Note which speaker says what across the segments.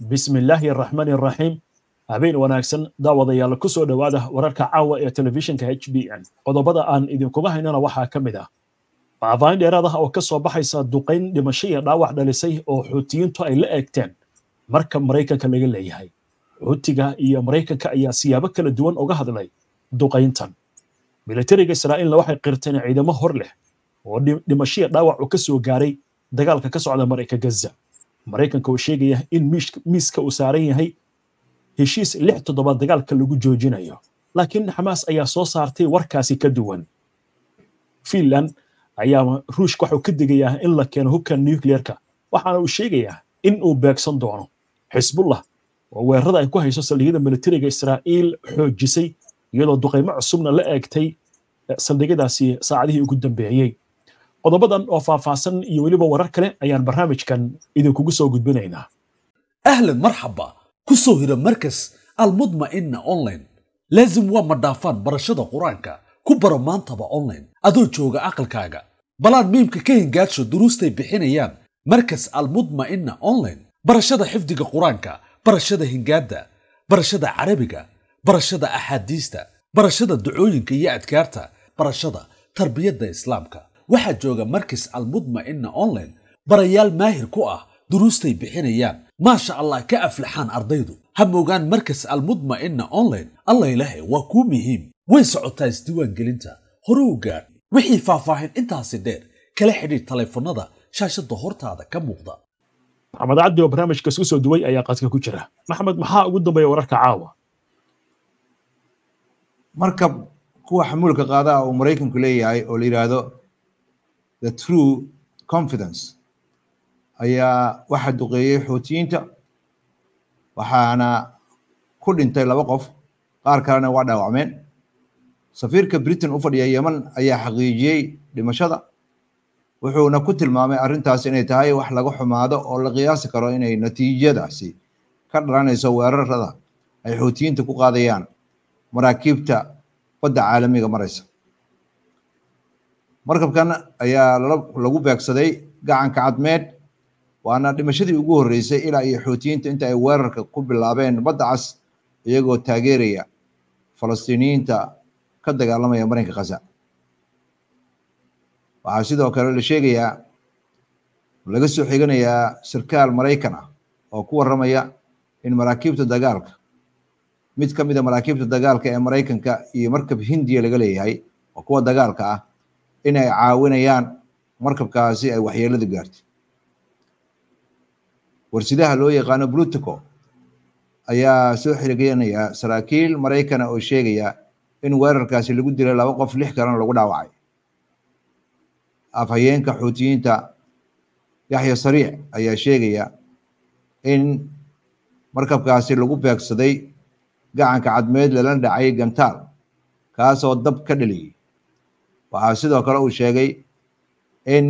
Speaker 1: bismi illaahi araxmaani araxiim habeen wanaagsan daawadayaal ku soo dhowaada wararka caawa ee telefishinka h b n qodobada aan idinkuga haynana waxaa ka mid ah faahfaahin dheeraad ah oo ka soo baxaysa duqayn dhimasho iyo dhaawac dhalisay oo xuutiyiintu ay la eegteen marka maraykanka laga leeyahay xuutiga iyo maraykanka ayaa siyaabo kala duwan uga hadlay duqayntan militariga israa'iilna waxay qirteen ciidamo hor leh oo dhimasho iyo dhaawac uu ka soo gaaray dagaalka ka socda marayka gaza maraykanka uu sheegaya in miiska uu saaran yahay heshiis lix toddobaad dagaalka lagu joojinayo laakiin xamaas ayaa soo saartay warkaasi ka duwan finland ayaa ruushka waxuu ka digayaa in la keeno hubka nucleerka waxaana uu sheegayaa in uu beegsan doono xisbullah oo weerarada ay ku hayso saldhigyada militariga israa'iil xoojisay iyadoo duqaymo cusubna la eegtay saldhigyadaasi saacadihii ugu dambeeyey qodobadan oo faahfaahsan iyo weliba warar kale ayaan barnaamijkan idinkugu soo gudbinaynaa
Speaker 2: ahlan marxaba ku soo hira markas almudma'ina online laazim waa madhaafaan barashada qur-aanka ku baro maantaba online adoo jooga aqalkaaga balaan miimka ka hingaadsho duruustay bixinayaan markas almudma'ina online barashada xifdiga qur-aanka barashada hingaadda barashada carabiga barashada axaadiista barashada ducooyinka iyo adkaarta barashada tarbiyadda islaamka waxaa jooga markas almudma'ina online barayaal maahir ku ah duruustay bixinayaan maasha allah ka aflaxaan ardaydu ha moogaan markas almudma'ina online allah ilahe waa kuu muhiim way socotaa isdiiwaangelinta hore u gaadh wixii faahfaahin intaasi dheer kala xidhiidh taleefannada shaashadda hortaada ka muuqda
Speaker 1: maxamed cabdi oo barnaamijka isku soo duway ayaa qadka ku jira maxamed maxaa ugu dambeeya wararka caawa
Speaker 3: markab kuwa xamuulka qaadaha uu maraykanku leeyahay oo la yidhaahdo the true confidence ayaa waxaa duqeeyey xuutiyiinta waxaana ku dhintay laba qof qaar kalena waa dhaawacmeen safiirka britain u fadhiya yeman ayaa xaqiijiyey dhimashada wuxuuna ku tilmaamay arrintaas inay tahay wax laga xumaado oo la qiyaasi karo inay natiijadaasi ka dhalanayso weerarada ay xuutiyiinta ku qaadayaan maraakiibta badda caalamiga maraysa markabkan ayaa lagu beegsaday gacanka cadmeed waana dhimashadii ugu horreysay ilaa iyo xuutiyiinta inta ay weerarka ku bilaabeen badda cas iyagoo taageeraya falastiiniyiinta ka dagaalamaya marinka khaza waxaa sidoo kale la sheegayaa laga soo xiganayaa sarkaal maraykan ah oo ku warramaya in maraakiibta dagaalka mid ka mida maraakiibta dagaalka ee maraykanka iyo markab hindiya laga leeyahay oo kuwa dagaalka ah in ay caawinayaan markabkaasi ay waxyeeladu gaartay warsidaha loo yaqaano blutico ayaa soo xiriganaya saraakiil maraykana oo sheegaya in weerarkaasi lagu dilay laba qof lix kalena lagu dhaawacay afhayeenka xuutiyiinta yaxya sariic ayaa sheegaya in markabkaasi lagu beegsaday gacanka cadmeed lala dhacay gantaal kaasoo dab ka dhaliyey waxaa sidoo kale uu sheegay in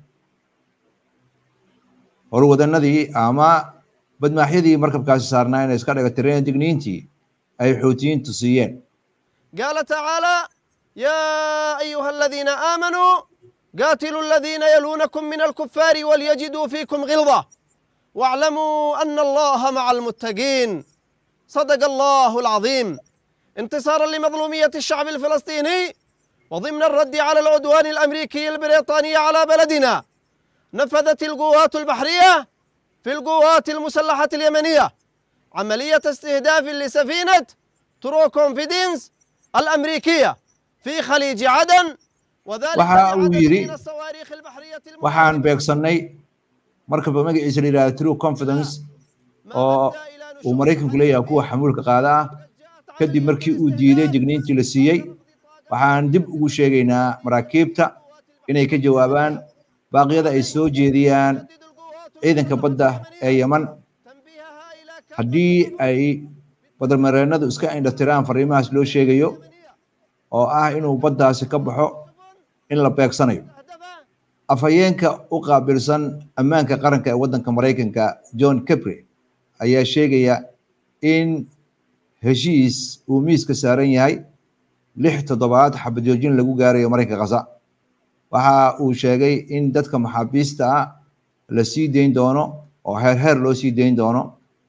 Speaker 3: horwadanadii ama badmaaxyadii markabkaasi saarnaa inay iska dhagatireen digniintii ay xuutiyiintu siiyeen
Speaker 4: قال تعالى يا أيها الذين آمنوا قاتلوا الذين يلونكم من الكفار وليجدوا فيكم غلظة واعلموا أن الله مع المتقين صدق الله العظيم انتصارا لمظلومية الشعب الفلسطيني وضمن الرد على العدوان الأمريكي البريطاني على بلدنا نفذت القوات البحرية في القوات المسلحة اليمنية عملية استهداف لسفينة ترو كونفيدنس الأمريكية في خليج عدن وذلك
Speaker 3: waxa uu yidhi
Speaker 4: من الصواريخ البحرية
Speaker 3: waxaan beegsannay markaba magaciisa la yidhahda true confidence oo uu maraykanku leeyahay kuwa xamuulka qaada ah kadib markii uu diiday digniintii la siiyey waxaan dib ugu sheegaynaa maraakiibta inay ka jawaabaan baaqyada ay soo jeediyaan ciidanka badda ee yeman haddii ay badarmareennadu iska indhatiraan fariimahaas loo sheegayo oo ah inuu baddaasi ka baxo in la beegsanayo afhayeenka u qaabilsan ammaanka qaranka ee waddanka maraykanka john capre ayaa sheegaya in heshiis uu miiska saaran yahay lix toddobaad xabajoojin lagu gaarayo maraykanka khaza waxa uu sheegay in dadka maxaabiista ah la sii dayn doono oo heer heer loo sii dayn doono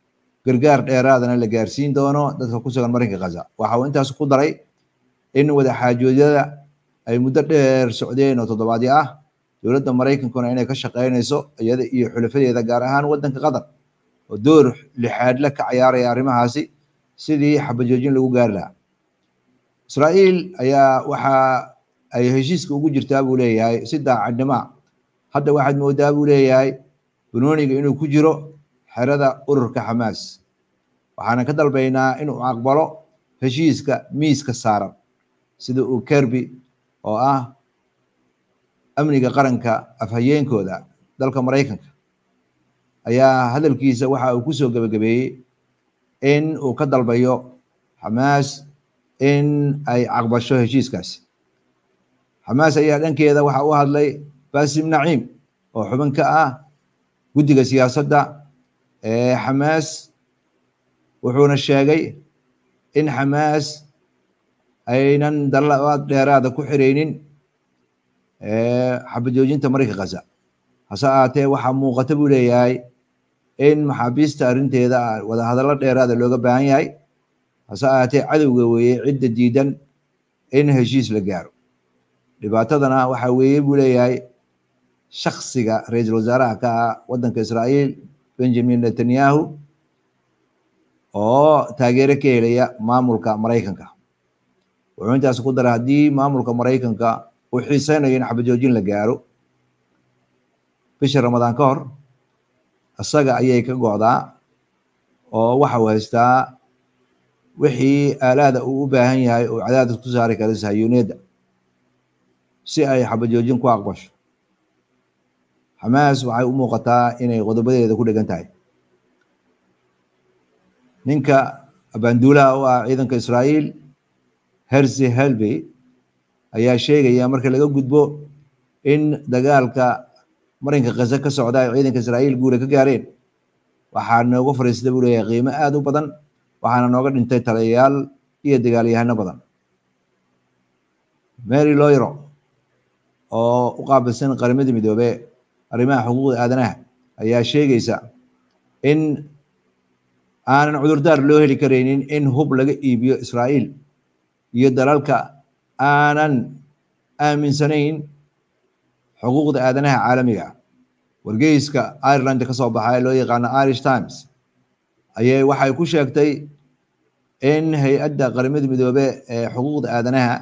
Speaker 3: gargaar dheeraadana la gaarsiin doono dadka ku sugan marinka khaza waxa uu intaas ku daray in wadaxaajoodyada ay muddo dheer socdeen oo toddobaadyo ah dowladda maraykankuna inay ka shaqeynayso iyada iyo xulafadeeda gaar ahaan waddanka qatar oo door lixaadle ka cayaaraya arrimahaasi sidii xabajoojin lagu gaari lahaa israa'iil ayaa waxa ay heshiiska ugu jirtaa buu leeyahay si daacadnima hadda waxaad moodaa buu leeyahay banooniga inuu ku jiro xerada ururka xamaas waxaana ka dalbaynaa inuu aqbalo heshiiska miiska saaran sida uu kerby oo ah amniga qaranka afhayeenkooda dalka maraykanka ayaa hadalkiisa waxa uu kusoo gebagabeeyey in uu ka dalbayo xamaas in ay aqbasho heshiiskaasi xamaas ayaa dhankeeda waxa u hadlay basim naciim oo xubin ka ah guddiga siyaasadda ee xamaas wuxuuna sheegay in xamaas aynan dalabaad dheeraada ku xiraynin xabajoojinta marinka khaza hase ahaatee waxaa muuqata buu leeyahay in maxaabiista arrinteeda wadahadallo dheeraada looga baahan yahay hase ahaatee cadowga weeye cidda diidan in heshiis la gaaro dhibaatadana waxaa weeye buu leeyahay shaksiga ra-iisul wasaaraha ka ah waddanka israa'iil benjamin netanyahu oo taageero ka helaya maamulka maraykanka wuxuu intaas ku daray haddii maamulka maraykanka uu xiiseynayo in xabajoojin la gaaro bisha ramadaan ka hor isaga ayay ka go'daa oo waxa uu haystaa wixii aalaada uu u baahan yahay oo cadaadis ku saari kara sahayuuniyadda si ay xabajoojin ku aqbasho xamaas waxay u muuqataa inay qodobadeeda ku dhegan tahay ninka abaanduulaha u ah ciidanka israa'iil hersi helby ayaa sheegaya marka laga gudbo in dagaalka marinka khaza ka socda ay ciidanka israa'iil guula ka gaareen waxaa nooga fariistay buu leeyahay qiimo aada u badan waxaana nooga dhintay taliyayaal iyo dagaalyahano badan mary loyro oo u qaabilsan qaramada midoobe arrimaha xuquuqda aadanaha ayaa sheegaysa in aanan cudurdaar loo heli karaynin in hub laga iibiyo israa'iil iyo dalalka aanan aaminsanayn xuquuqda aadanaha caalamiga wargeyska ireland ka soo baxa ee loo yaqaano irish times ayay waxay ku sheegtay in hay-adda qaramada midoobe ee xuquuqda aadanaha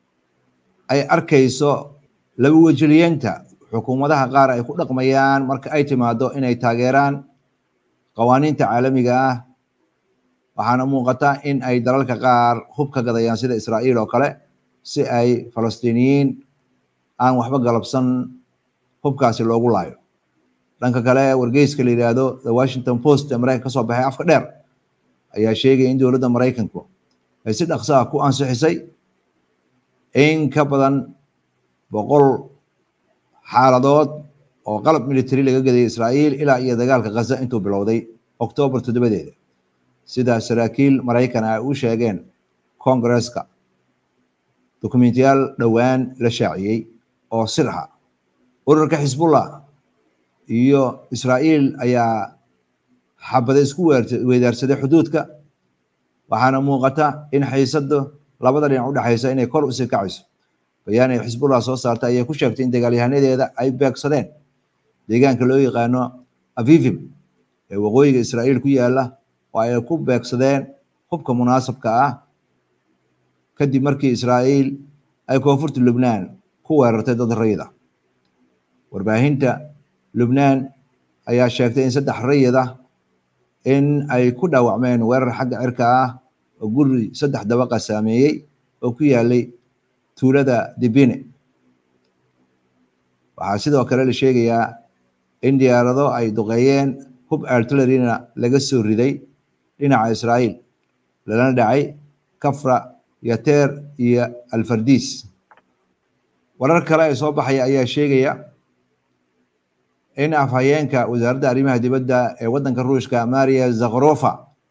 Speaker 3: ay arkayso laba wejiliyeenta xukuumadaha qaar ay ku dhaqmayaan marka ay timaado inay taageeraan qawaaniinta caalamiga ah waxaana muuqata in ay dalalka qaar hub ka gadayaan sida israa'iil oo kale si ay falastiiniyiin aan waxba galabsan hubkaasi loogu laayo dhanka kale wargeyska la yidhaahdo the washington post ee maraykanka ka soo baxay afka dheer ayaa sheegaya in dowladda maraykanku ay si dhaqsaha ku ansixisay in ka badan boqol xaaladood oo qalab military laga gaday israa'iil ilaa iyo dagaalka khaza intuu bilowday oktoobar toddobadeeda sida saraakiil maraykan ay u sheegeen kongareska dokumentiyaal dhowaan la shaaciyey oo sir ah ururka xisbullah iyo israa'iil ayaa xabada isku weedaarsaday xuduudka waxaana muuqata in xiisada labada dhinac u dhexaysa inay kor usii kacayso bayaan ay xisbullah soo saartay ayay ku sheegtay in dagaalyahanadeeda ay beegsadeen deegaanka loo yaqaano avivim ee waqooyiga israa'iil ku yaala oo ay ku beegsadeen hubka munaasabka ah kadib markii israa'iil ay koonfurta lubnaan ku weerartay dad rayid ah warbaahinta lubnaan ayaa sheegtay in saddex rayid ah in ay ku dhaawacmeen weerar xagga cirka ah oo guri saddex dabaqa saameeyey oo ku yaalay tuulada dibine waxaa sidoo kale la sheegayaa in diyaarado ay duqeeyeen hub artillerina laga soo riday dhinaca israa'iil lalana dhacay kafra yateer iyo alfardiis warar kale ee soo baxaya ayaa sheegaya in afhayeenka wasaaradda arrimaha dibadda ee waddanka ruushka maria zakharofa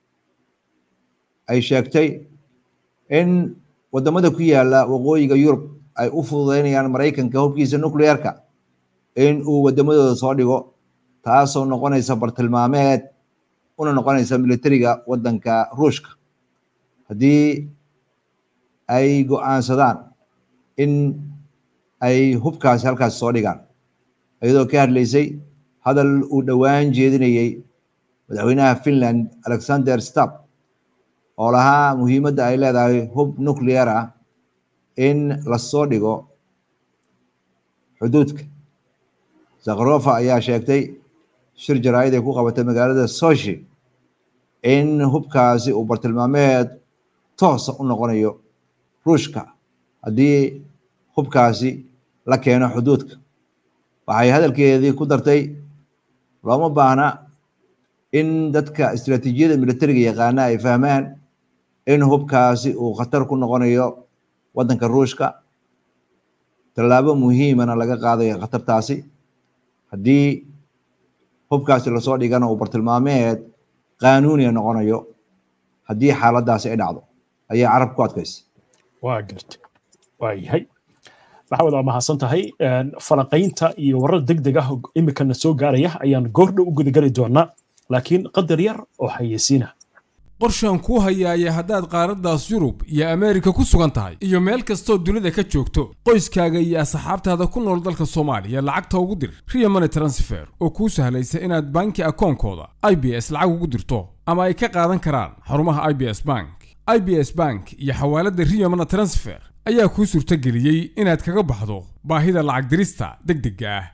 Speaker 3: ay sheegtay in wadamada ku yaala waqooyiga yurub ay u fududeynayaan maraykanka hubkiisa nuclearka in uu wadamadooda soo dhigo taasoo noqonaysa bartilmaameed una noqonaysa militariga waddanka ruushka haddii ay go'aansadaan in ay hubkaasi halkaas soo dhigaan iyadoo ka hadlaysay hadal uu dhowaan jeedinayey madaxweynaha finland alexander stab oo lahaa muhiimadda ay leedahay hub nuclear ah in lasoo dhigo xuduudka zakharova ayaa sheegtay shir jaraa'id ay ku qabatay magaalada soshi in hubkaasi uu bartilmaameed toosa u noqonayo ruushka haddii hubkaasi la keeno xuduudka waxay hadalkeedii ku dartay looma baahna in dadka istiraatiijiyada militariga yaqaana ay fahmaan in hubkaasi uu khatar ku noqonayo waddanka ruushka tallaabo muhiimana laga qaadayo khatartaasi haddii hubkaasi lasoo dhigana uu bartilmaameed qaanuuniya noqonayo haddii xaaladdaasi ay dhacdo ayaa carab ku adkaysa
Speaker 1: waa garta waa yahay maxamed waa mahadsan tahay falanqaynta iyo warar deg deg ah imikana soo gaaraya ayaan goordhow u gudageli doonaa laakiin qadar yar oo xayeysiina
Speaker 5: qorshaan kuu hayaaya haddaad qaaraddaas yurub iyo ameerika ku sugan tahay iyo meel kastoo dunida ka joogto qoyskaaga iyo asxaabtaada ku nool dalka soomaaliya lacagta ugu dir riya money transfer oo kuu sahlaysa inaad banki akoonkooda i b s lacag ugu dirto ama ay ka qaadan karaan xarumaha i b s bank i b s bank iyo xawaaladda riya money transfer ayaa kuu suurtageliyey inaad kaga baxdo baahida lacag dirista deg degga ah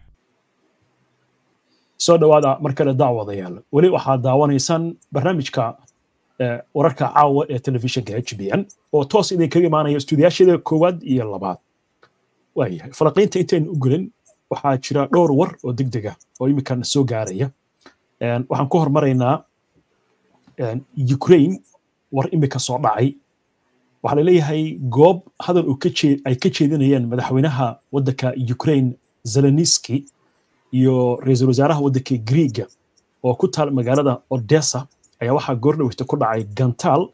Speaker 1: soo dhowaada mar kale daawadayaal weli waxaad daawanaysaan barnaamijka wararka caawa ee telefishinka h b n oo toos idinkaga imaanaya stuudiyaasheeda koowaad iyo labaad waayahay falaqiinta intaynu u gelin waxaa jira dhowr war oo deg deg ah oo iminkan soo gaaraya waxaan ku hormaraynaa ukraine war imika soo dhacay waxaa laleeyahay goob hadal uu ay ka jeedinayeen madaxweynaha waddanka ukraine zeleniski iyo ra-iisul wasaaraha waddanka griiga oo ku taal magaalada odessa ayaa waxaa goordhoweyta ku dhacay gantaal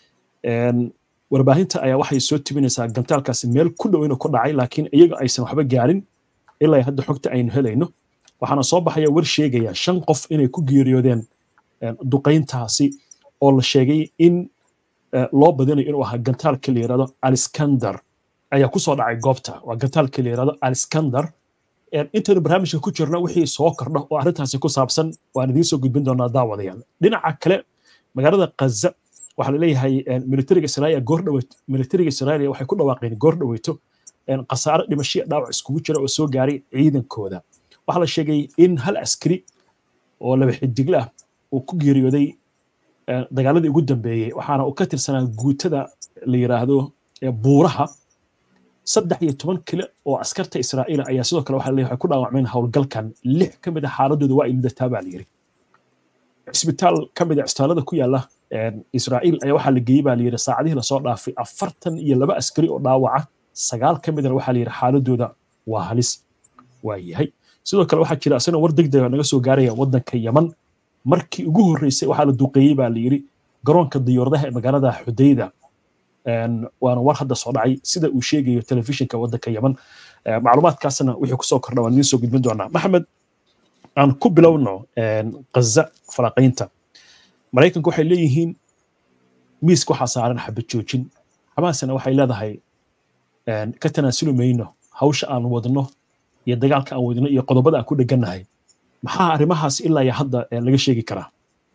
Speaker 1: warbaahinta ayaa waxay soo tibinaysaa gantaalkaasi meel ku dhow inuu ku dhacay laakiin iyaga aysan waxba gaarin ilaa hadda xogta aynu helayno waxaana soo baxaya war sheegaya shan qof inay ku geeriyoodeen duqayntaasi oo la sheegay in loo badinayo inuu ahaa gantaalka la yirahdo aliskandar ayaa ku soo dhacay goobta waa gantaalka la yirahdo aliskandar intaynu barnaamijka ku jirno wixii soo kordha oo arrintaasi ku saabsan waan idiin soo gudbin doonaa daawadayaal dhinaca kale magaalada kaza waxaa laleeyahay militariga israa'iil goordhaweyt militariga israa'iil waxay ku dhawaaqeen goordhaweyto khasaare dhimashiya dhaawac iskugu jira oo soo gaaray ciidankooda waxaa la sheegay in hal askari oo laba xidigle ah uu ku geeriyooday dagaaladii ugu dambeeyey waxaana uu ka tirsanaa guutada la yiraahdo buuraha saddex iyo toban kile oo askarta israa'iil ayaa sidoo kale waxaa leeyahay ku dhaawacmeen howlgalkan lix ka mid a xaaladooda waa ay lidataa baa la yiri cisbitaal ka mid a cisbitaalada ku yaala israa'iil ayaa waxaa la geeyey baa la yiri saacadihii lasoo dhaafay afartan iyo laba askari oo dhaawaca sagaal ka midana waxaa la yiri xaaladooda waa halis waa yahay sidoo kale waxaa jira asagana war deg dega naga soo gaaraya waddanka yaman markii ugu horreysay waxaa la duqeeyey baa la yiri garoonka diyaaradaha ee magaalada xudayda waana war hadda soo dhacay sida uu sheegayo telefishinka waddanka yaman macluumaadkaasna wixii kusoo kordha waan idiin soo gudbin doonaa maxamed aan ku bilowno kaza falaqiinta maraykanku waxay leeyihiin miiska waxaa saaran xabad joojin xamaasna waxay leedahay ka tanaasuli mayno hawsha aan wadno iyo dagaalka aan wadno iyo qodobada aan ku dhegannahay maxaa arrimahaas ilaa iyo hadda laga sheegi karaa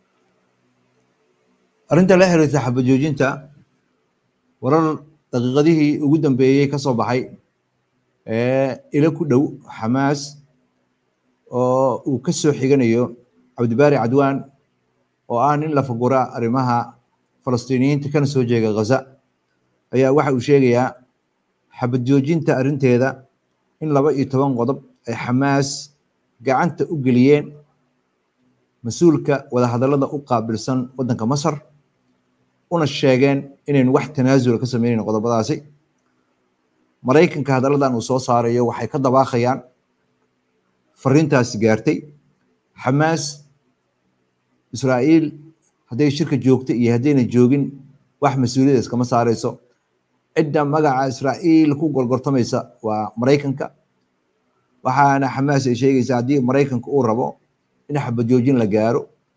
Speaker 3: arrinta la xiriirta xabad joojinta warar daqiiqadihii ugu dambeeyey ka soo baxay ee ilo ku dhow xamaas oo uu ka soo xiganayo cabdibaari cadwaan oo ah nin la fagura arrimaha falastiiniyiinta kana soo jeega ghaza ayaa waxa uu sheegayaa xabad joojinta arrinteeda in laba iyo toban qodob ay xamaas gacanta u geliyeen mas-uulka wadahadallada u qaabilsan waddanka masar una sheegeen inaynu wax tanaasula ka sameynayno qodobadaasi maraykanka hadalladan uu soo saarayo waxay ka dabaaqayaan fariintaasi gaartay xamaas israa'iil hadday shirka joogta iyo haddayna joogin wax mas-uuliyada iskama saarayso cidda magaca israa'iil ku gorgortamaysa waa maraykanka waxaana xamaas ay sheegaysaa haddii maraykanka uu rabo in xabad joojin la gaaro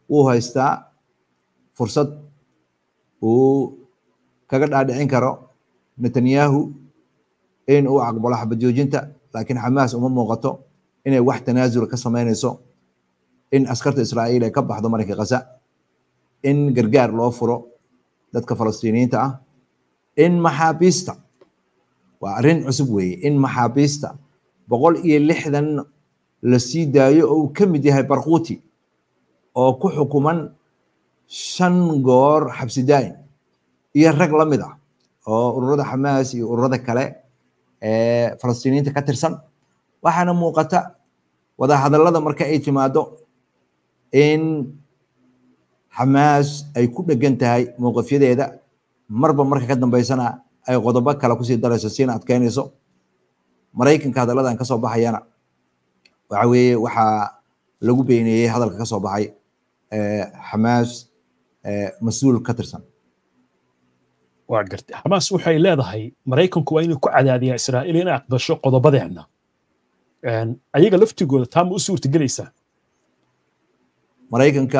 Speaker 3: wuu haystaa fursad uu kaga dhaadhicin karo netanyahu in uu aqbalo xabad joojinta laakiin xamaas uma muuqato inay wax tanaasula ka samaynayso in askarta israa'iil ay ka baxdo marinka khaza in gargaar loo furo dadka falastiiniyiinta ah in maxaabiista waa arrin cusub weeye in maxaabiista boqol iyo lixdan la sii daayo oo uu ka mid yahay barquuti oo ku xukuman shan goor xabsi daa'in iyo rag la mid ah oo ururada xamaas iyo ururada kale ee falastiiniyiinta ka tirsan waxaana muuqata wadahadallada marka ay timaado in xamaas ay ku dhegan tahay mowqifyadeeda marba marka ka dambeysana ay qodobo kale kusii darayso siina adkeynayso maraykanka hadalladan kasoo baxayana waxa weeye waxaa lagu beeneeyey hadalka kasoo baxay xamaas mas-uul ka tirsan
Speaker 1: waa gartay xamaas waxay leedahay maraykanku waa inuu ku cadaadiyaa israa'iil inay aqbasho qodobadeena ayaga laftigooda taa ma u suurtagelaysaa
Speaker 3: maraykanka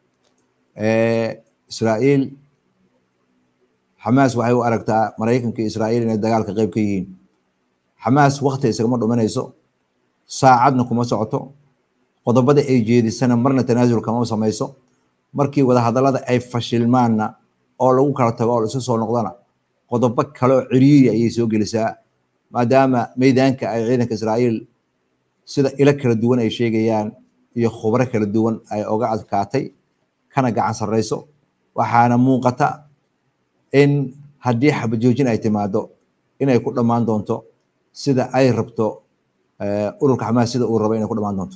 Speaker 3: israa'iil xamaas waxay u aragtaa maraykanka iyo israa'iil inay dagaalka qayb ka yihiin xamaas wakti isagama dhuminayso saacadna kuma socoto qodobada ay jeedisana marna tanaasul kama samayso markii wadahadallada ay fashilmaanna oo lagu kala tago oo laisu soo noqdana qodobo kale oo ciriiri ayay soo gelisaa maadaama meydaanka ay ciidanka israa'iil sida ilo kala duwan ay sheegayaan iyo khubro kala duwan ay oga adkaatay kana gacan sarreyso waxaana muuqata in haddii xabajoojin ay timaado inay ku dhammaan doonto sida ay rabto ururka xamaas sida uu rabo inay ku dhammaan doonto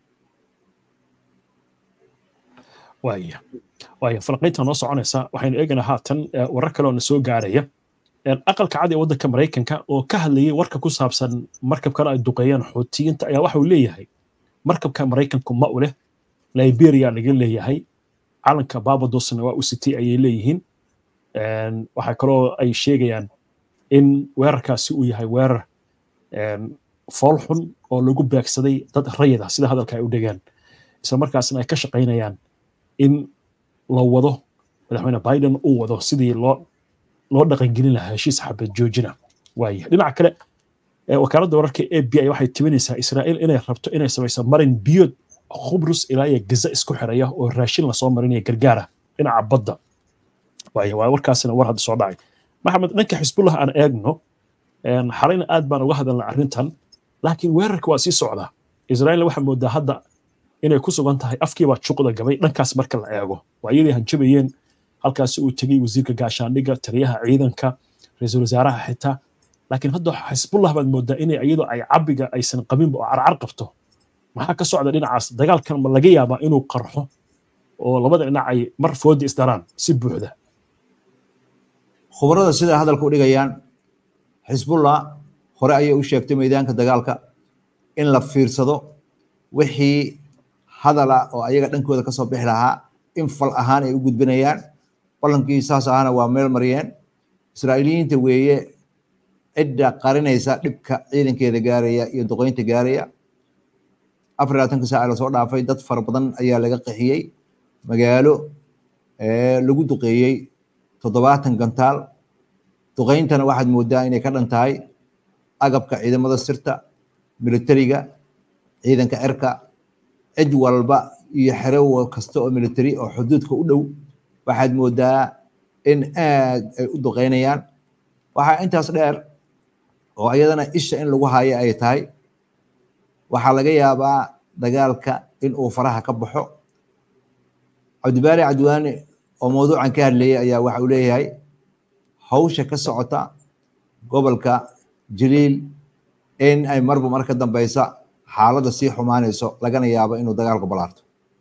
Speaker 1: waaya waaya falaqaynta noo soconaysa waxaynu eegaynaa haatan warar kale oo na soo gaaraya aqalka cad ee waddanka maraykanka oo ka hadlayay warka ku saabsan markabkan ay duqeeyeen xuutiyiinta ayaa waxa uu leeyahay markabka maraykanku ma u leh liberia laga leeyahay calanka babadosna waa u sitay ayay leeyihiin waxaa kaloo ay sheegayaan in weerarkaasi uu yahay weerar fool xun oo lagu beegsaday dad rayid ah sida hadalka ay u dhegeen isla markaasna ay ka shaqaynayaan in la wado madaxweyne biden uu wado sidii loo loo dhaqangelin lahaa heshiis xabad joojina waaya dhinaca kale wakaaladda wararka a b i waxay tibinaysaa israa'iil inay rabto inay samayso marin biyood khubrus ilaa iyo gaza isku xiraya oo raashin lasoo marinaya gargaara dhinaca badda waaya waa warkaasina war hadda soo dhacay maxamed dhanka xisbullah aan eegno xalayna aad baan uga hadalnay arrintan laakiin weerarka waa sii socdaa israa'iil waxaa moodaa hadda inay ku sugan tahay afkiibaa juqda gabay dhankaas marka la eego waa iyadii hanjabayeen halkaasi uu tegey wasiirka gaashaandhigga taliyaha ciidanka ra-iisul wasaaraha xitaa laakiin hadda xisbullah baad moodaa inay iyadoo ay cabiga aysan qabinba oo carcar qabto maxaa ka socda dhinacaas dagaalkan ma laga yaabaa inuu qarxo oo labada dhinac ay mar foodi isdaraan si buuxda
Speaker 3: khubarada sida hadalka u dhigayaan xisbullah hore ayay u sheegtay meydaanka dagaalka in la fiirsado wixii hadala oo ayaga dhankooda kasoo bixi lahaa in fal ahaan ay u gudbinayaan ballankii saas ahana waa meel mariyeen israa'iiliyiinta weeye cidda qarinaysa dhibka ciidankeeda gaaraya iyo duqeynta gaaraya afar labaatanka saaca lasoo dhaafay dad fara badan ayaa laga qixiyey magaalo lagu duqeeyey toddobaatan gantaal duqeyntana waxaad moodaa inay ka dhan tahay agabka ciidamada sirta militariga ciidanka cirka cid walba iyo xero kasta oo military oo xuduudka u dhow waxaad moodaa in aad ay u duqeynayaan waxaa intaas dheer oo iyadana isha in lagu hayo ay tahay waxaa laga yaabaa dagaalka in uu faraha ka baxo cabdibaari cadwaane oo mawduucan ka hadlayay ayaa waxa uu leeyahay hawsha ka socota gobolka jaliil in ay marba mar ka dambeysa xaaladda sii xumaanayso lagana yaabo inuu dagaalku balaarto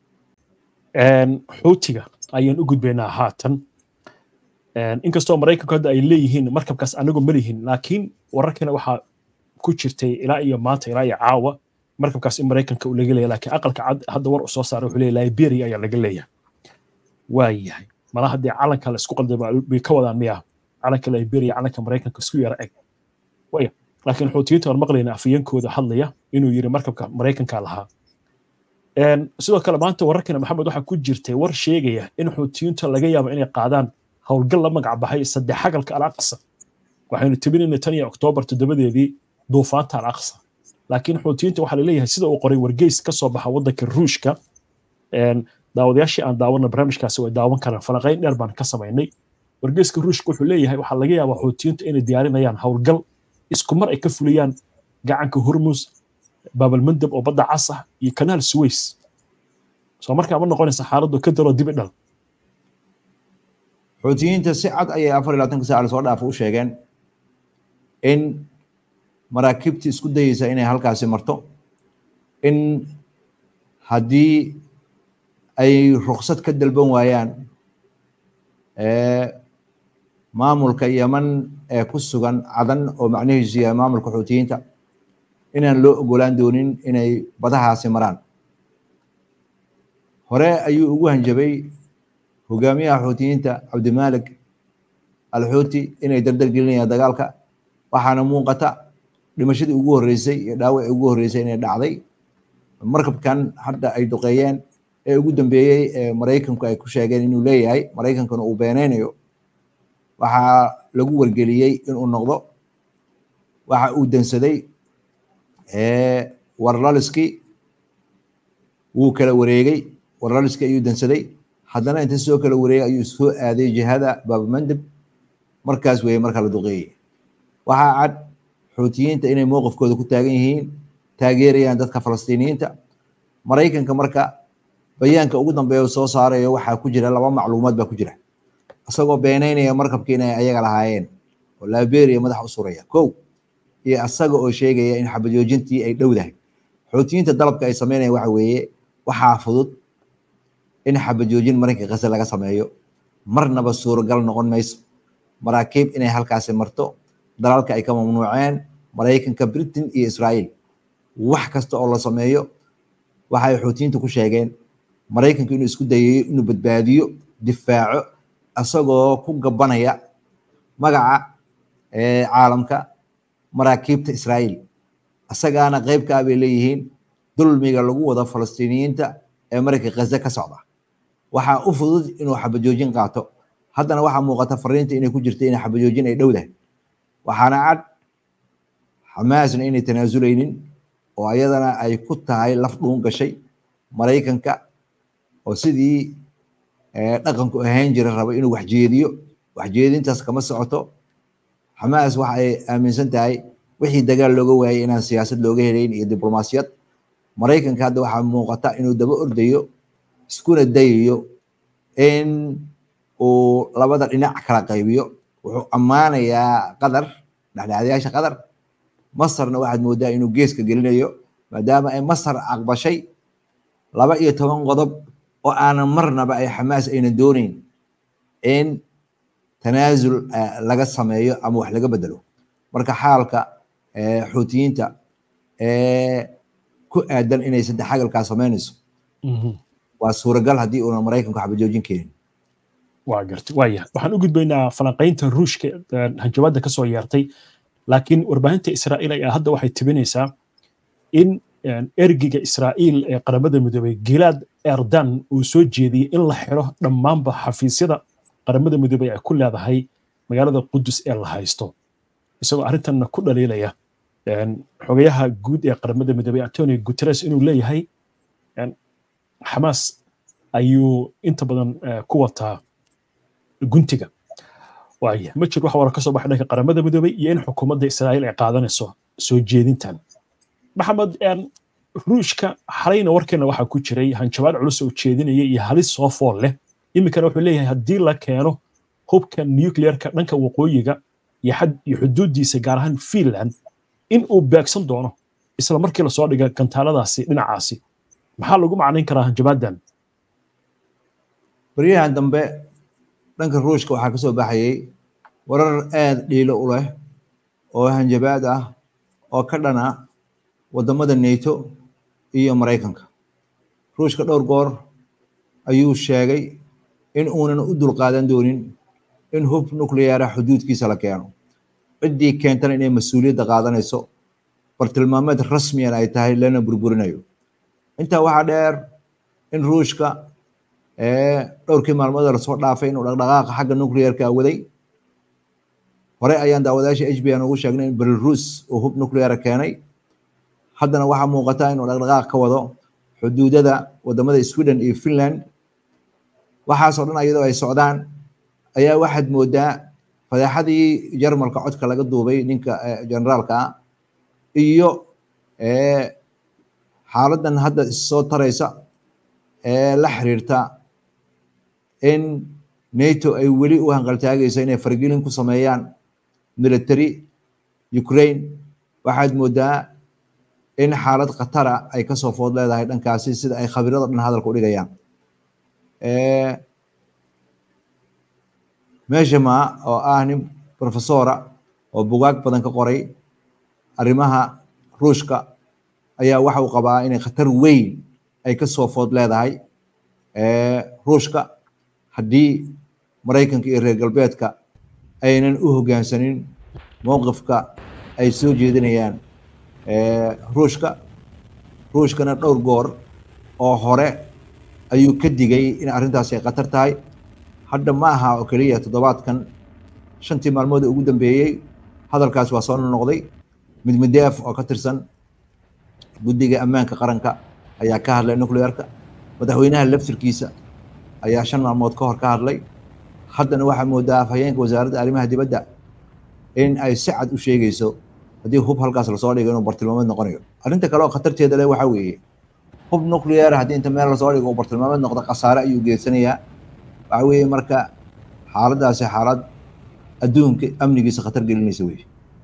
Speaker 1: xuutiga ayaan u gudbaynaa haatan inkastoo maraykanku hadda ay leeyihiin markabkaas anagu ma lihin laakiin wararkana waxaa ku jirtay ilaa iyo maanta ilaa iyo caawa markabkaas in maraykanka uu laga leeyahay laakiin aqalka cad hadda war uu soo saaray wuxuu leeyahay liberia ayaa laga leeyahay waa yahay mala haddii calanka la isku qalday bay ka wadaan miya calanka liberia calanka maraykanka isku yara eg waya laakiin xuutiyiinta waan maqlayna afayeenkooda hadlaya inuu yiri markabka maraykanka lahaa sidoo kale maanta wararkana maxamed waxaa ku jirtay war sheegaya in xuutiyiinta laga yaabo inay qaadaan howlgal la magac baxay saddex xagalka alaqsa waxaynu tibinayna tan iyo oktoobar toddobadeedii duufaanta alaqsa laakiin xuutiyiinta waxaa laleeyahay sida uu qoray wargeys ka soo baxa waddanka ruushka daawadayaashii aan daawana barnaamijkaasi way daawan karaan falanqayn dheer baan ka samaynay wargeyska ruushka wuxuu leeyahay waxaa laga yaabaa xuutiyiinta inay diyaarinayaan howlgal isku mar ay ka fuliyaan gacanka hormus baabalmandab oo badda cas ah iyo kanaal suways soo markaa ma noqonaysa xaaladdu ka dalo dibi dhal
Speaker 3: xuutiyiinta si cad ayay afar iyo labaatanka saaca lasoo dhaafa u sheegeen in maraakiibtii isku dayeysa inay halkaasi marto in haddii ay ruksad ka dalban waayaan maamulka yeman ee ku sugan cadan oo macnihiisu yahay maamulka xuutiyiinta inaan loo ogolaan doonin inay badahaasi maraan hore ayuu ugu hanjabay hogaamiyaha xuutiyiinta cabdimalik alxuuti inay dardar gelinayaan dagaalka waxaana muuqata dhimashadii ugu horreysay iyo dhaawacii ugu horreysay inay dhacday markabkan hadda ay duqeeyeen ee ugu dambeeyey ee maraykanku ay ku sheegeen inuu leeyahay maraykankuna uu beenaynayo waxaa lagu wargeliyey inuu noqdo waxa uu dansaday warlaliskii wuu kala wareegay warlaliskii ayuu dansaday haddana inta soo kala wareegay ayuu soo aaday jihada baabamandab markaas weeye marka la duqeeyey waxaa cad xuutiyiinta inay mowqifkooda ku taagan yihiin taageerayaan dadka falastiiniyiinta maraykanka marka bayaanka ugu dambeeya soo saarayo waxaa ku jira laba macluumaad baa ku jira isagoo beenaynaya markabkii inay ayaga lahaayeen oo liberia madaxa u suraya kow iyo asaga oo sheegaya in xabajoojintii ay dhowdahay xuutiyiinta dalabka ay sameynaya waxa weeye waxaa fudud in xabajoojin maraykanka qase laga sameeyo marnaba suuragal noqon mayso maraakiib inay halkaasi marto dalalka ay ka mamnuuceen maraykanka britain iyo israa'iil wax kasta oo la sameeyo waxay xuutiyiinta ku sheegeen maraykanku inuu isku dayayo inuu badbaadiyo difaaco isagoo ku gabanaya magaca caalamka maraakiibta israa'iil isagaana qayb ka ah bay leeyihiin dulmiga lagu wada falastiiniyiinta ee maraykanka ghaza ka socda waxaa u fudud inuu xabajoojin qaato haddana waxaa muuqata fariinta inay ku jirta inay xabajoojin ay dhowdahay waxaana cad xamaasna inay tanaasuleynin oo ayadana ay ku tahay laf dhuun gashay maraykanka oo sidii dhaqanku ahayn jira raba inuu waxjeediyo waxjeedintaas kama socoto xamaas waxa ay aaminsan tahay wixii dagaal looga waayay inaan siyaasad looga helayn iyo diblomaasiyad maraykanka hadda waxaa muuqata inuu daba ordayo iskuna dayayo in uu labada dhinac kala qaybiyo wuxuu ammaanayaa qatar dhexdhexaadayaasha qatar masarna waxaad moodaa inuu geeska gelinayo maadaama ay masar aqbashay laba iyo toban qodob oo aanan marnaba ay xamaas ayna dooneyn in tanaasul laga sameeyo ama wax laga bedelo marka xaalka xuutiyiinta ku aadan inay saddex xagalkaa sameynayso waa suuragal haddii uuna maraykanku xabajoojin keenin
Speaker 1: waa garta waaya waxaan u gudbaynaa falanqaynta ruushka hanjabaadda ka soo yeertay laakiin warbaahinta israa'iil ayaa hadda waxay tibinaysaa in ergiga israa'iil ee qaramada midoobay gilaad erdan uu soo jeediyey in la xiro dhammaanba xafiisyada qaramada midoobay ay ku leedahay magaalada qudus ee la haysto isagoo arrintanna ku dhaliilaya xogayaha guud ee qaramada midoobay antonio guterres inuu leeyahay xamaas ayuu inta badan ku wataa guntiga waaya ma jir wax wara ka soo baxay dhanka qaramada midoobay iyo in xukuumadda israa'iil ay qaadanayso soo jeedintan maxamed ruushka xalayna warkeena waxaa ku jiray hanjabaad culus oo jeedinaya iyo halis soo fool leh iminkana wuxuu leeyahay haddii la keeno hubka nuclearka dhanka waqooyiga iyo xuduuddiisa gaar ahaan finland in uu beegsan doono isla markii lasoo dhiga gantaaladaasi dhinacaasi maxaa lagu macnayn karaa hanjabaadan
Speaker 3: baryahan dambe dhanka ruushka waxaa ka soo baxayay warar aad dhiilo u leh oo hanjabaad ah oo ka dhana waddamada nato iyo maraykanka ruushka dhowr goor ayuu sheegay in uunan u dulqaadan doonin in hub nucleara xuduudkiisa la keeno ciddii keentana inay mas-uuliyadda qaadanayso bartilmaameed rasmiyan ay tahay lana burburinayo intaa waxaa dheer in ruushka dhowrkii maalmood lasoo dhaafay inuu dhaqdhaqaaqa xagga nuclearka waday hore ayaan daawadayaasha h b n ugu sheegnay in belarus uu hub nucleara keenay haddana waxaa muuqata inuu dhaqdhaqaaq ka wado xuduudada wadamada sweden iyo finland waxaasoo dhan iyadoo ay socdaan ayaa waxaad moodaa fadeexadii jarmalka codka laga duubay ninka generaalka ah iyo xaaladan hadda issoo taraysa ee la xiriirta in nato ay weli u hanqaltaagayso inay fargelin ku sameeyaan military ukraine waxaad moodaa in xaalad khatara ay kasoo food leedahay dhankaasi sida ay khabirada dhan hadalka u dhigayaan meshama oo ah nin professora oo bugaag badan ka qoray arrimaha ruushka ayaa waxa uu qabaa inay khatar weyn ay kasoo food leedahay ruushka haddii maraykanka iyo reer galbeedka aynan u hoggaansanin mowqifka ay soo jeedinayaan ruushka ruushkana dhowr goor oo hore ayuu ka digay in arrintaasi ay khatar tahay hadda ma aha oo keliya toddobaadkan shantii maalmood ugu dambeeyey hadalkaas waa soo noqday midmideef oo ka tirsan guddiga ammaanka qaranka ayaa ka hadlay nuclearka madaxweynaha laftirkiisa ayaa shan maalmood ka hor ka hadlay haddana waxaa moodaa afhayeenka wasaaradda arrimaha dibadda in ay si cad u sheegayso haddii hub halkaas lasoo dhigo inuu bartilmaameed noqonayo arrinta kale oo khatarteeda leh waxaa weeye hub nuclear haddii inta meel lasoo dhigo uu bartilmaameed noqdo khasaare ayuu geedsanayaa waxaa weeye marka xaaladaasi xaalad adduunka amnigiisa khatar gelinaysa weye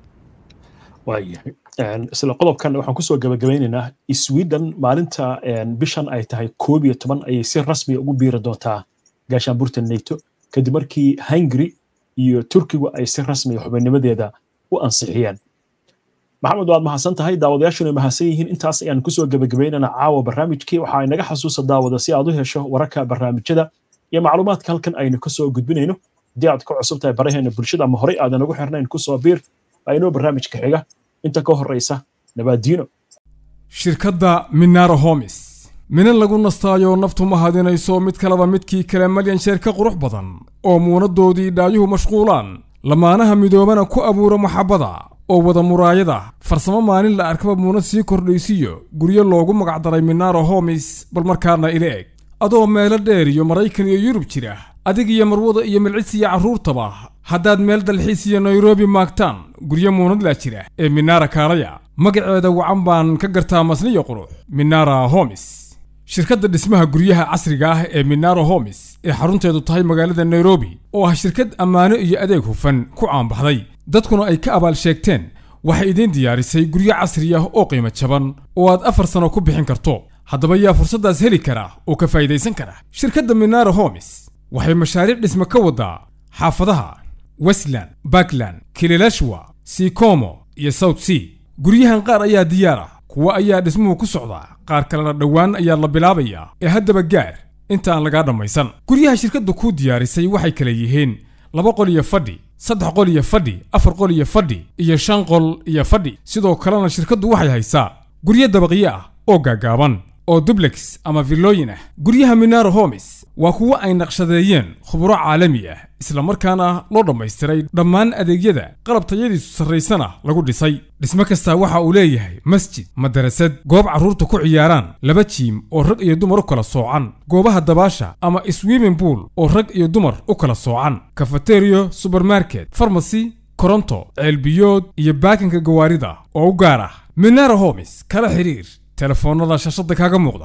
Speaker 1: waayahay isla qodobkan waxaan kusoo gabagabeynaynaa sweden maalinta bishan ay tahay koob iyo toban ayay si rasmiya ugu biiri doontaa gaashaanburta nato kadib markii hungary iyo turkigu ay si rasmiya xubinnimadeeda u ansixiyeen maxamed waad mahadsan tahay daawadayaashuna mahadsan yihiin intaas ayaan kusoo gabagabeynana caawa barnaamijkii waxaa inaga xasuusa daawada si aad u hesho wararka barnaamijyada iyo macluumaadka halkan aynu kasoo gudbinayno haddii aad ka cusub tahay baraheena bulshada ama horey aadan ugu xirnayn kusoo biir aynoo barnaamijka xiga inta ka horeysa nabaadiino
Speaker 5: shirkadda minaro homis minan lagu nastaayo naftu ma hadinayso mid kaleba midkii kale malyan sheer ka qurux badan oo muunaddoodii dhaayuhu mashquulaan lamaanaha midoobana ku abuura maxabbada oo wada muraayada farsamo maalin la arkaba muunad sii kordhaysiyo guryo loogu magacdaray minaro homis bal markaana ila eg adoo meelo dheer iyo maraykan iyo yurub jira adig iyo marwada iyo milcis iyo carruurtaba haddaad meel dalxiis iyo nairobi maagtaan guryo muunadlaa jira ee minara kaalaya magaceeda wacan baan ka gartaa masniyo qurux minara homis shirkadda dhismaha guryaha casriga ah ee minaro homis ee xarunteedu tahay magaalada nairobi oo ah shirkad ammaano iyo adeeg hufan ku caanbaxday dadkuna ay ka abaal sheegteen waxay idiin diyaarisay guryo casri ah oo qiimo jaban oo aad afar sano ku bixin karto haddaba yaa fursaddaas heli kara oo ka faa'idaysan kara shirkadda minaro homis waxay mashaariic dhisme ka waddaa xaafadaha westland bakland kililashwa sikomo iyo south sea guryahan qaar ayaa diyaar ah kuwa ayaa dhismuhu ku socdaa qaar kalena dhowaan ayaa la bilaabayaa ee haddaba gaar inta aan lagaa dhammaysan guryaha shirkaddu kuu diyaarisay waxay kala yihiin laba qol iyo fadhi saddex qol iyo fadhi afar qol iyo fadhi iyo shan qol iyo fadhi sidoo kalena shirkaddu waxay haysaa guryo dabaqyo ah oo gaagaaban oo dublex ama villooyin ah guryaha minaro homis waa kuwo ay naqshadeeyeen khuburo caalami ah isla markaana loo dhammaystiray dhammaan adeegyada qalab tayadiisu sarraysana lagu dhisay dhismo kastaa waxa uu leeyahay masjid madarasad goob carruurta ku ciyaaraan laba jiim oo rag iyo dumar u kala soocan goobaha dabaasha ama swimming pool oo rag iyo dumar u kala soocan kafateriyo subermarket farmasy koronto ceelbiyood iyo baakinka gawaarida oo u gaar ah minaro homis kala xiriir telefoonnada shashada kaaga muuqda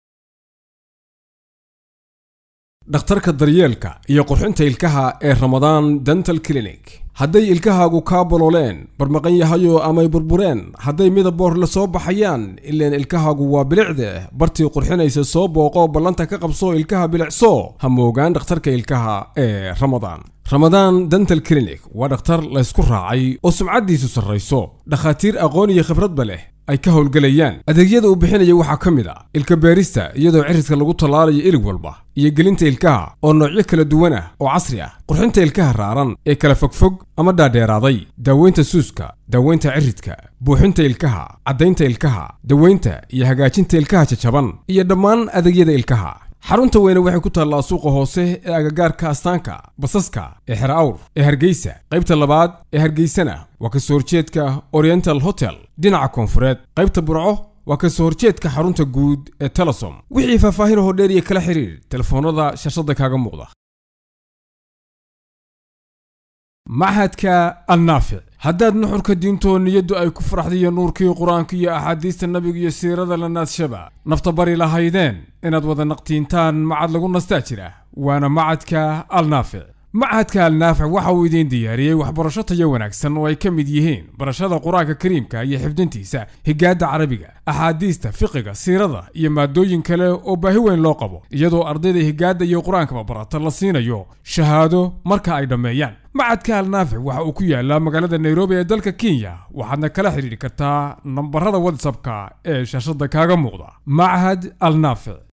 Speaker 5: dhakhtarka daryeelka iyo qurxinta ilkaha ee ramadaan dental clinic hadday ilkahaagu kaa bolooleen barmaqan yahayo amay burbureen hadday midaboor la soo baxayaan ileen ilkahaagu waa bilicde bartii qurxinaysa soo booqo ballanta ka qabso ilkaha bilicso ha moogaan dhakhtarka ilkaha ee ramadaan ramadaan dental clinic waa dhakhtar laysku raacay oo sumcaddiisu sarrayso dhakhaatiir aqoon iyo khibradba leh ay ka howlgelayaan adeegyada uu bixinaya waxaa ka mid ah ilka beerista iyadoo ciridka lagu tallaalayo ilig walba iyo gelinta ilkaha oo noocyo kala duwan ah oo casri ah qurxinta ilkaha raaran ee kala fogfog ama dhaadheeraaday daaweynta suuska daaweynta ciridka buuxinta ilkaha caddaynta ilkaha daweynta iyo hagaajinta ilkaha jajaban iyo dhammaan adeegyada ilkaha xarunta weyne waxay ku taallaa suuqa hoose ee agagaarka astaanka basaska ee xer awr ee hargeysa qaybta labaad ee hargeysana waa ka soo horjeedka oriental hotel dhinaca koonfureed qaybta burco waa ka soo horjeedka xarunta guud ee telesom wixii faahfaahin hoo dheer iyo kala xiriir telefoonnada shashada kaaga muuqda machadka annaafic haddaad nuxurka diintoo niyaddu ay ku faraxdiyo nuurkii qur-aanka iyo axaadiista nabiga iyo siirada la naadshaba nafta bari lahaydeen inaad wada naqtiintaan macad lagu nastaa jira waana macadka alnaafic machadka alnaafic waxa uu idiin diyaariyey waxbarasho tayo wanaagsan oo ay ka mid yihiin barashada qur-aanka kariimka iyo xifdintiisa higaadda carabiga axaadiista fiqiga siirada iyo maadooyin kale oo baahi weyn loo qabo iyadoo ardayda higaadda iyo qur-aankaba barata la siinayo shahaado marka ay dhammeeyaan macadka alnaafic waxa uu ku yaalaa magaalada nairobi ee dalka kenya waxaadna kala xidhiidhi kartaa nambarada whatsappka ee shaashada kaaga muuqda machad alnaafic